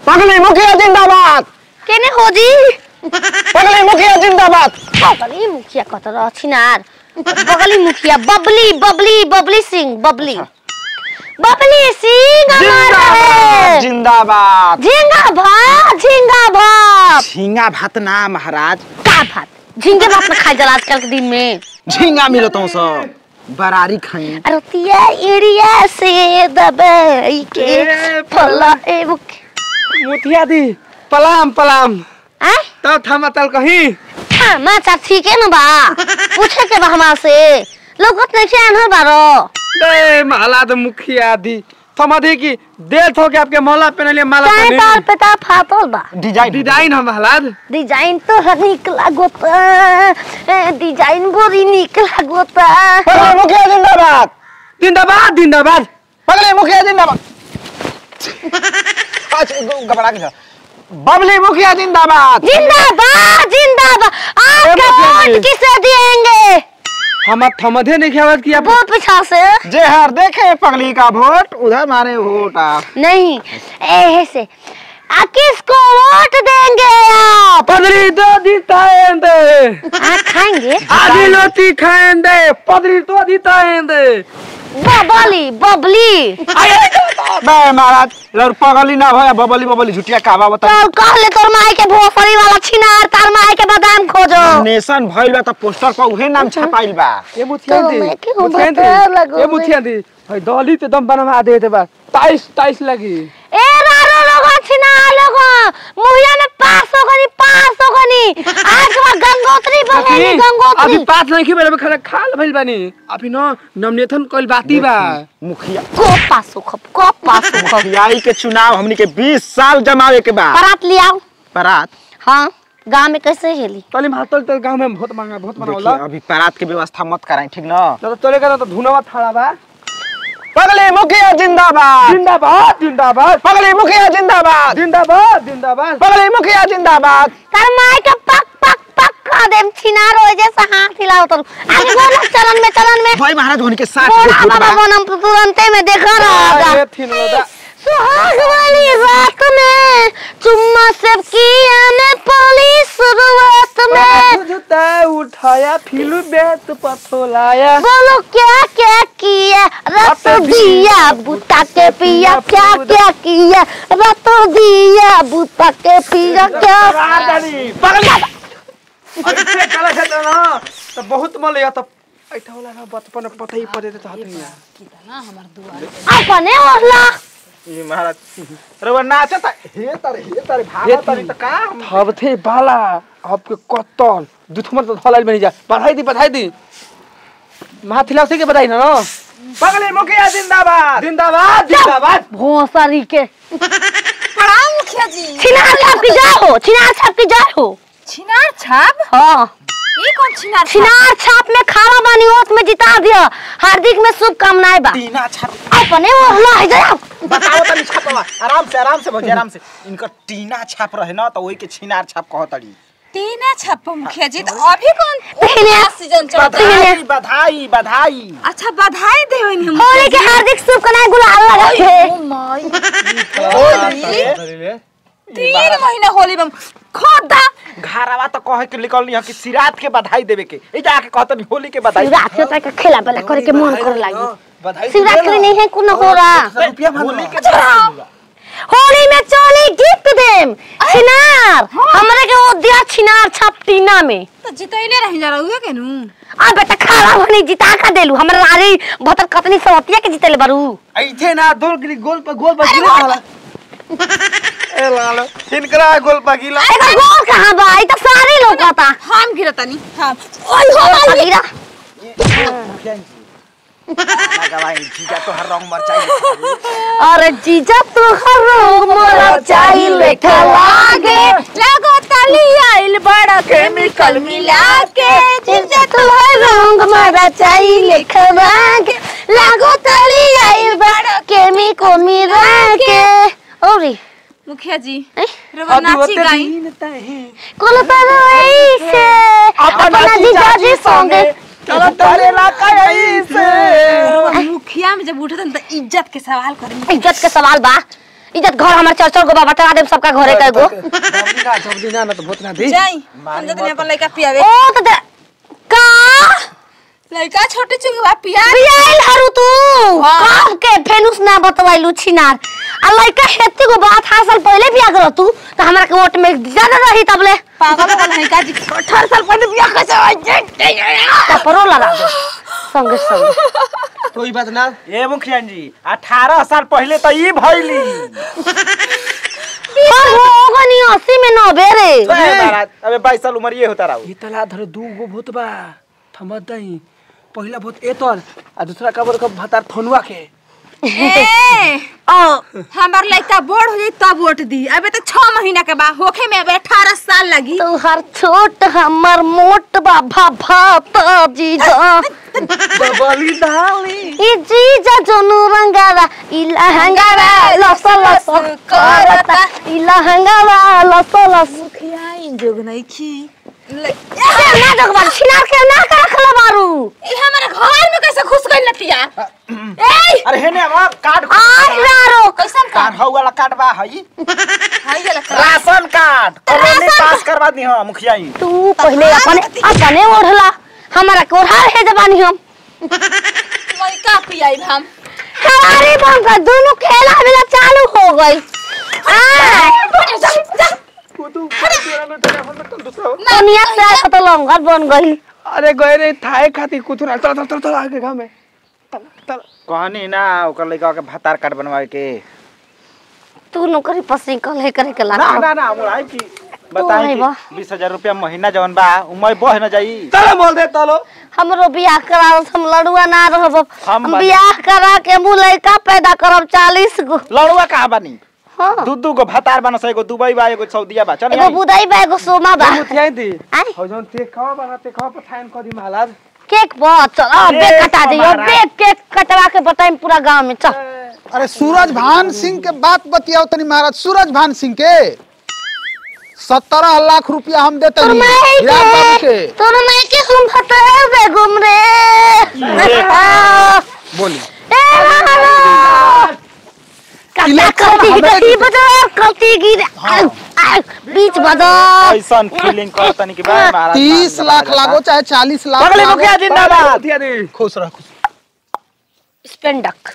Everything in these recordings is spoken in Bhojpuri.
पगली मुखिया जिंदाबाद केने हो जी पगली मुखिया जिंदाबाद बगली मुखिया कत रह छिनार बगली मुखिया बबली बबली बबली सिंह बबली बबली सिंह हमारा है जिंदाबाद झिंगा भात झिंगा भात झींगा भात ना महाराज का भात झिंगे भात में खाई जाला आजकल के दिन में झींगा मिलत हूँ सब बरारी खाई अरतिया एरिया से दबाई के ए, फला ए मुखिया मुठिया दी पलाम पलाम आ तब थमा तल कहीं समाचार ठीक है ना बा पूछे के बा हमार से लोगत नहीं से आनहर बारो दे माला तो मुखिया दी थमा दी की देर हो के आपके मोहल्ला पे लिए माला चाहे तार पहने पे तार फाटल बा डिजाइन डिजाइन हम हलाद डिजाइन तो हर निक लागोता डिजाइन बोरी निक लागोता पगली मुखिया जिंदाबाद जिंदाबाद जिंदाबाद पगली मुखिया जिंदाबाद अच्छा, ग- घबरा के जा। बबली मुखिया जिंदाबाद जिंदाबाद जिंदाबाद आपका मुखिया जी। वोट किसे देंगे हम थमधे नहीं खेवत कि आप बहुत पीछा से जे हर देखे पगली का वोट उधर मारे वोट आप नहीं ऐसे आ किसको वोट देंगे आप पदरी तो जीताएंगे आप खाएंगे आधी लोटी खाएंगे पदरी तो जीताएंगे बबली बबली बे महाराज लड़ पगली ना भया बबली बबली झुटिया कहवा बता तो कहले तोर माई के भोसड़ी वाला छिनार तार माई के बादाम खोजो नेशन भइल बा त पोस्टर पर उहे नाम छपाइल बा ये मुठिया तो दी मैं क्यों मुठिया बता दी लगो ये मैं? मुठिया दी भाई दली ते दम बनवा दे दे बा टाइस टाइस लगी ए रारो लोगो छिनार लोगो मुहिया में पास हो गनी पास हो गनी आज के बाद गंगोत्री बनेगी अभी गंगोत्री अभी पाँच नहीं खेबे खाना खाल भइल बानी अभी न नमनेथन कइल बाती बा मुखिया को पास हो खप को पास हो खप मुखियाई के चुनाव हमनी के 20 साल जमावे के बा बारात ले आओ परात हाँ गांव में कैसे हेली तली मातल तो गांव में बहुत मांगा बहुत बनावला देखिए अभी परात के व्यवस्था मत कराई ठीक ना ना तो चले ना तो धुनवा थाड़ा बा पगली मुखिया जिंदाबाद जिंदाबाद जिंदाबाद पगली मुखिया जिंदाबाद जिंदाबाद जिंदाबाद पगली मुखिया जिंदाबाद तार माई का पक पक पक का देम छिनार हो जैसा हाथ हिलाओ तो आगे बोलो चलन में चलन में भाई महाराज होने के साथ बोला वोट बाबा बा। बनम तो तुरंते में देखा रहा अरे थिन लोदा सुहाग वाली रात में चुम्मा सब किया ने पली शुरुआत में जुता उठाया फिलू बेत पथोलाया बोलो क्या क्या किया रत दिया बुता के पिया क्या क्या किया रत दिया बुता के पिया क्या अरे से कला से तो ना तो बहुत मल या तो ऐठा होला ना बचपन में पता ही पड़े तो हाथ में अपने ओढ़ला ये महाराज अरे वो नाचत हे तारे हे तारे भागा तारे त का हम- थब थे बाला आपके कत्तल दुथमन तो धलाइल बनी जा बधाई दी बधाई दी माथिला से के बधाई ना ना पगली मुखिया जिंदाबाद जिंदाबाद जिंदाबाद भोसरी के प्रणाम मुखिया जी छिनार छाप की जाए हो छिनार छाप की जाए हो छिनार छाप हाँ ये कौन छिनार छाप छिनार छाप में खावा बानी ओत में जिता दिया हार्दिक में शुभकामनाएं बा टीना छाप अपने ओढ़ला है जाओ बताओ तनी छापवा आराम से आराम से भौजी आराम से इनका टीना छाप रहे ना तो वही के छिनार छाप कहतड़ी टीना छाप मुखिया जी तो अभी कौन पहले- नया सीजन चल रहा है बधाई बधाई बधाई अच्छा बधाई दे हम होली के हार्दिक शुभकामनाएं गुलाल लगा के ओ माय होली तीन महीना होली में खोदा घरवा तो कहे के निकलनी है कि सिरात के बधाई देवे के ए जाके कहतनी होली के बधाई शिवरात के तक खेला बेला करे के मन करे लागी बधाई शिवरात के नहीं है कुन हो रहा रुपया होली के होली में चोली गिफ्ट देम छिनार हमरे के वो दिया छिनार छाप टीना में तो जितैले रह जा रहुए के नु आ बेटा खाला बनी जिता का देलू हमरा रारी भतर कतनी सवतिया के जितेले बारू ऐथे ना दो गिली गोल पर गोल पर गिरा वाला ए लालो इनकरा गोल पर गिला एकर गोल कहां बा ई त सारी लोकता हम गिरतनी हम ओय हो बगिरा गवाई जीजा तो हर रंग मरचाई अरे जीजा तू हर रंग मोरा चाही लेखा लागे लगो तली आइल बड़ा केमिकल मिला के जीजा तू हर रंग मोरा चाही लेखा लागे लागो तली आई बड़ा केमिको मिला के ओरी मुखिया जी ए? रवा नाची गाई कोलो तरई से अपना जीजा जी संगे तारे ला कैसे रवा मुखिया में जब उठत तो इज्जत के सवाल करी इज्जत के सवाल बा इज्जत घर हमार चार चार गो बाबा टरा देम सबका घरे का एगो जल्दी ना जल्दी ना ना तो बहुत ना दी जाई हम जतनी अपन लइका पियावे ओ तो दे- का लइका छोटे चुंगवा पिया रियाइल हरु तू कब के फेनुस ना बतवाइलू छिनार आ लइका हेती गो बात हासिल पहले बिया कर तू तो हमरा के वोट में ज्यादा रही तबले पागल हो गई का जी 18 साल पहले बिया कैसे हो कपरो लगा दे संगे संगे कोई बात ना ए मुखिया जी अठारह साल पहले तो ई भइली पर होगा नहीं अस्सी में नब्बे रे ए, महाराज, अबे बाईस साल उम्र ये होता रहा ई तला धरे दू गो भूत बा थमत दई पहिला भूत एतल आ दूसरा कबर का भतार थनुआ के ए ओ हमार लइका बड़ हो जाई तब वोट दी अबे तो 6 महीना के बाद होखे में अबे 18 साल लगी तू हर छोट हमर मोट बाबा भाता जीजा बबली डाली ई जीजा जोनु रंगावा ई लहंगावा लस लस करता ई लहंगावा लस लस मुखिया इन जोग नहीं की ले- से ना जगवा छिनार के ना का रखला बारू ई हमारे घर में कैसे घुस गई लटिया ए अरे हेने हम कार्ड आज रारो कैसन का कार्ड हौ वाला कार्ड बा हई हाय ये लखा राशन कार्ड कॉलोनी पास करवा दी हां मुखिया जी तू पहले अपने अपने ओढ़ला हमारा के ओढ़ा है जबानी हम लइका पियाई हम हमारी बम का दोनों खेला मेला चालू हो गई आ दुनिया से आया तो लंगर बन गई अरे गए रे थाए खाती कुछ ना चल चल चल चल आगे घर में चल चल कहनी ना ओकर लइका के भतार कार्ड बनवाए के तू नौकरी पसी कल है करे के ना लागा ना ना मुराई की बताई नहीं कि बा। बीस हजार रुपया महीना जवन बा उमय बह न जाई चलो बोल दे चलो हमरो बियाह करा हम लड़ुआ ना रहब हम हम बानी। बियाह करा के मु लड़का पैदा करब चालीस गो लड़ुआ कहाँ बानी हाँ दू दू गो भतार बना एगो दुबई बा एगो सऊदीया बा चल एगो बुदाई बा एगो सोमा बा मुठियाई दी आई हो जौन ते खावा बना ते खावा पर थाइन कर दी महाराज केक बहुत चल अब केक बेक कटा दियो हमारा। बेक केक कटवा के बताई पूरा गांव में चल अरे सूरज भान सिंह के बात बतियाओ तनी महाराज सूरज भान सिंह के सत्रह लाख रुपया हम देते तोर ही माई हिराब बाबू के के तोर माई के हम भतर बे घूम रे आ, बोली ए रानो कटा इलेक्शन कल्ती हमें- गिर बजा कल्ती गिर आउ, आउ, बीच बजा ऐसन फीलिंग कर तनी कि बा महाराज तीस लाख लागो चाहे चालीस लाख अगले लागो मुखिया जिंदाबाद मुठिया दी खुश रह खुश स्पेंडक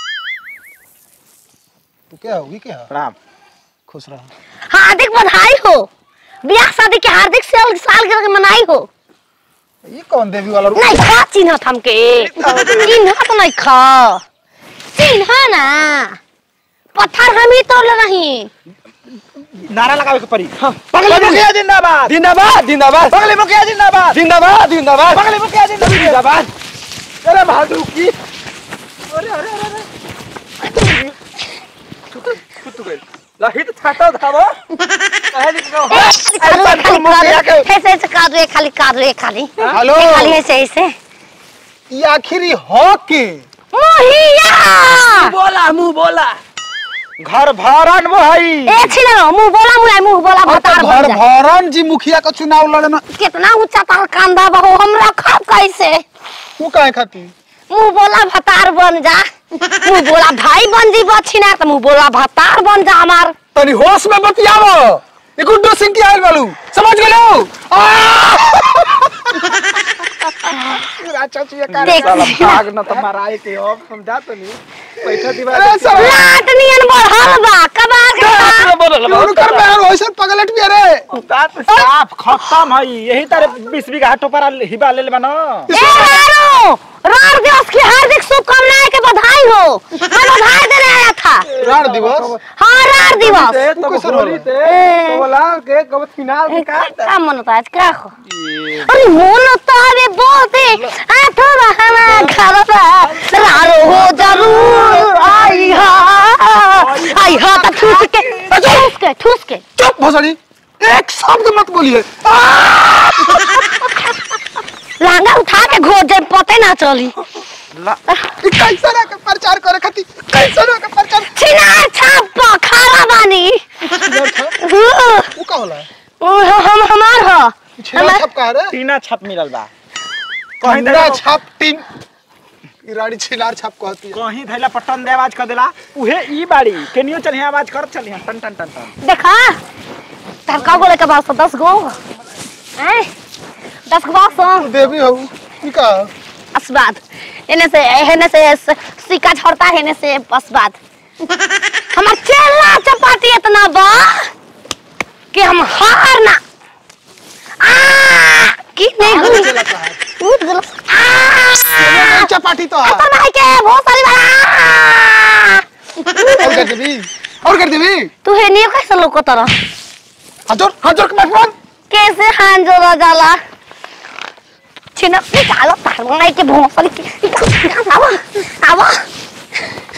तू क्या होगी क्या प्रणाम खुश रह हार्दिक बधाई हो ब्याह शादी के हार्दिक साल सालगिरह के मनाई हो ये कौन देवी वाला रूप नहीं खा चिन्हत हमके चिन्हत नहीं खा चिन्ह ना पत्थर हम ही तोड़ नहीं नारा लगावे के पड़ी पगले मुखिया जिंदाबाद जिंदाबाद जिंदाबाद बगले मुखिया जिंदाबाद जिंदाबाद जिंदाबाद बगले मुखिया जिंदाबाद जिंदाबाद अरे बहादुर की लहित छाटा धावा कहे लिखो ऐसे ऐसे कर रहे खाली कर रहे खाली हेलो खाली ऐसे ऐसे ये आखिरी हो के मुहिया बोला मुंह बोला घर भरन मोहई ए छिना मुंह बोला मुंह मुंह बोला अब भतार तो बन घर जा। भरन जी मुखिया का चुनाव लड़ना कितना ऊंचा तार कांदा बहो हमरा खाब कैसे तू काहे खाती मुंह बोला भतार बन जा मुंह बोला भाई बन जी बछिना तो मुंह बोला भतार बन जा हमार तनी होश में बतियावो ये गुड्डू सिंह की आयल बालू समझ गेलो अच्छा चाहिए देख भाग न त माराए के अब समझा तो नहीं पैसा दिवा अरे सब लाट नियन बढ़ल बा कबार के बा। क्यों कर बे वैसे पगलट भी अरे बात साफ खत्म है यही तारे 20 बीघा टोपरा हिबा ले लेबा न ए रारो रार दिवस की हार्दिक शुभकामनाएं के बधाई हो मैं बधाई देने आया था राण दिवस हाँ रार दिवस तब कैसे होली बोला? ते ए। बोला के कब फिनाल ए, का क्या मन होता है आज क्या हो अरे मोन तो अरे बोलते आठो रहना घर पे रारो हो जरूर आई हा आई हा तो ठूस के ठूस के ठूस के चुप भोसड़ी एक शब्द मत बोलिए लहंगा उठा के घोर जाए पते ना चली ई कैसे ना के प्रचार करे खाती कैसे ना के प्रचार छिना छाप खारा बानी हाँ, ऊ का होला ओ, हम हमार ह छेड़ा छप का रे टीना छप मिलल बा कहीं कहिंदा छाप टीम ई राड़ी छिनार छाप कहती है कहीं धैला पट्टन दे आवाज कर देला उहे ई बाड़ी केनियो चलिए आवाज कर चलिए टन टन टन टन देखा तार का बोले के बात से दस गो हैं दस गो बात देवी हो ई का अस्बाद एने से एने से स- सिक्का झड़ता है एने से अस्बाद हमार चेला चपाती इतना बा कि हम हार ना आ की नहीं हुई उठ गलो आ चपाटी तो है पता नहीं के बहुत सारी बार और कर देवी और कर देवी तू है नहीं कैसे लोग को तरह हजर हजर के बैठवन कैसे हान जोड़ा जाला छिना निकालो तार बनाई के भोसरी के निकाल निकाल आवा आवा